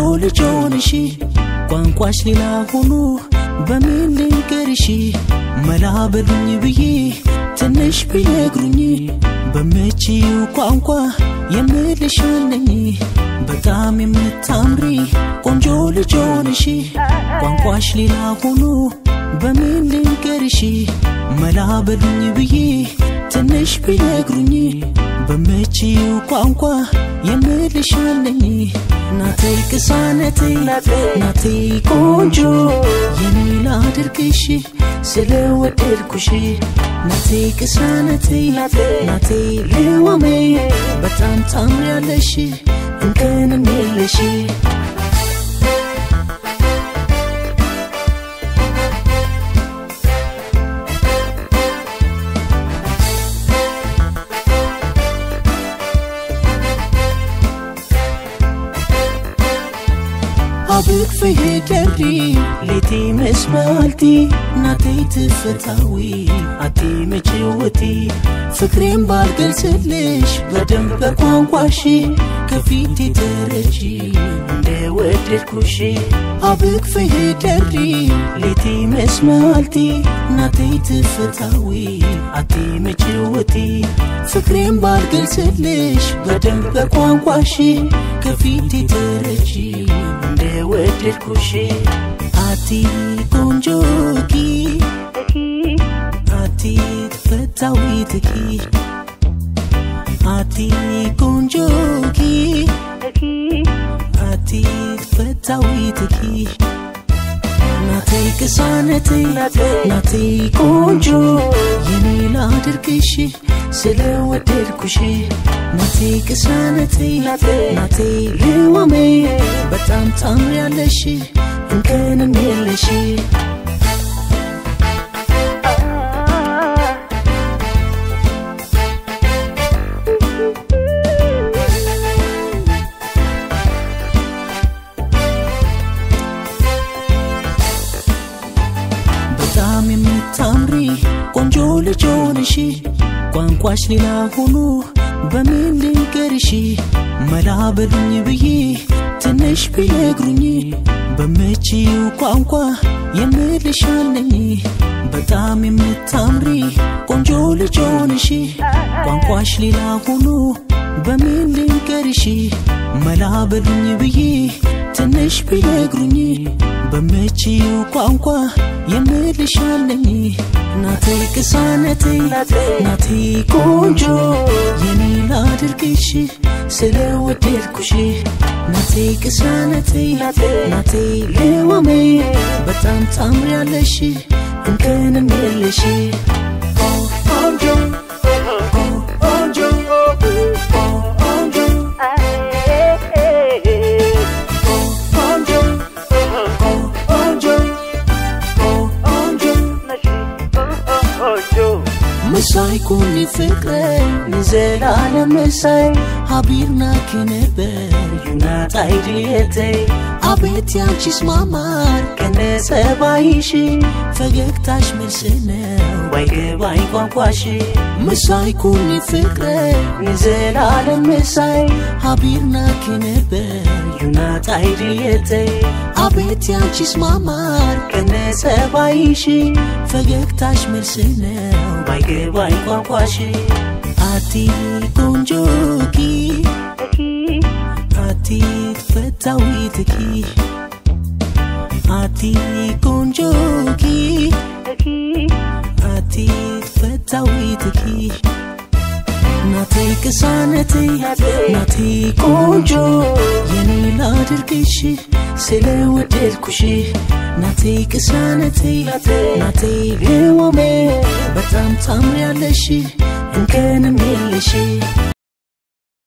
ልጅ ሆንሽ ቋንቋሽ ሌላ ሆኖ በምን ልንገርሽ መላ በሉኝ ብዬ ትንሽ ቢነግሩኝ በምችው ቋንቋ የምልሻለኝ በጣም የምታምሪ ቆንጆ ልጅ ሆንሽ ቋንቋሽ ሌላ ሆኖ በምን ልንገርሽ መላ በሉኝ ብዬ ትንሽ ቢነግሩኝ በምችው ቋንቋ የምልሻለኝ ናቴ ቅሳነቴ ናቴ ቆንጆ የኔ ላድርግሽ ስለወደድኩሽ ናቴ ቅሳነቴ ናቴ ልዋሜ በጣም ታምሪያለሽ እንከንም የለሽ አብቅ ፍሄደሪ ሌቴ መስማልቲ ናቴ ትፈታዊ አቲ መጭወቲ ፍቅሬን ባልገልጽልሽ በደንብ በቋንቋሽ ከፊቴ ተረጂ እንደ ወደድኩሽ አብቅ ፍሄደሪ ሌቴ መስማልቲ ናቴ ትፈታዊ አቲ መጭወቲ ፍቅሬን ባልገልጽልሽ በደንብ በቋንቋሽ ከፊቴ ተረጂ እንደ ወደድኩሽ አቲ ቆንጆኪ አቲ ተፈታዊትኪ አቲ ቆንጆኪ አቲ ተፈታዊትኪ ናቴ ቅሳነቴ ናቴ ቆንጆ የኔ ላድርግሽ ስለወደድኩሽ ናቴ ቅሳነቴ ናቴ ልዋሜ በጣም ታምሪያለሽ እንከንም የለሽ በጣም የምታምሪ ቆንጆ ልጅ ሆንሽ ቋንቋሽ ሌላ ሆኖ በምን ልንገርሽ መላ በሉኝ ብዬ ትንሽ ቢነግሩኝ በምችው ቋንቋ የምልሻለኝ በጣም የምታምሪ ቆንጆ ልጅ ሆንሽ ቋንቋሽ ሌላ ሆኖ በምን ልንገርሽ መላ በሉኝ ብዬ ትንሽ ቢነግሩኝ በምችው ቋንቋ የምልሻለኝ ናቴ ቅሳነቴ ናቴ ቆንጆ የኔ ላድርግሽ ስለወደድኩሽ ናቴ ቅሳነቴ ናቴ ልዋሜ በጣም ታምሪያለሽ እንከንም የለሽ ቆንጆ ቆንጆ ቆንጆ ምሳይ ኩኒ ፍቅረይ ንዘላለም ምሳይ ሃቢርና ክነበር ዩናታይ ድልየተይ አቤት ያንቺስ ማማር ከነ ጸባይሽ ፈገግታሽ መልስ ነው ባይገባኝ ቋንቋሽ ምሳይ ኩኒ ፍቅረይ ንዘላለም ምሳይ ሃቢርና ክነበር ዩናታይ ድልየተይ አቤት ያንቺስ ማማር ከነ ጸባይሽ ፈገግታሽ መልስ ነው ባይገባኝ ቋንቋሽ አቲ ቆንጆኪ አቲ ተፈታዊትኪ አቲ ቆንጆኪ አቲ ተፈታዊትኪ ናቴ ቅሳነቴ ናቴ ቆንጆ የኔ ላድርግሽ ስለወደድኩሽ ናቴ ቅሳነቴ ናቴ ልዋሜ በጣም ታምሪያለሽ እንከንም የለሽ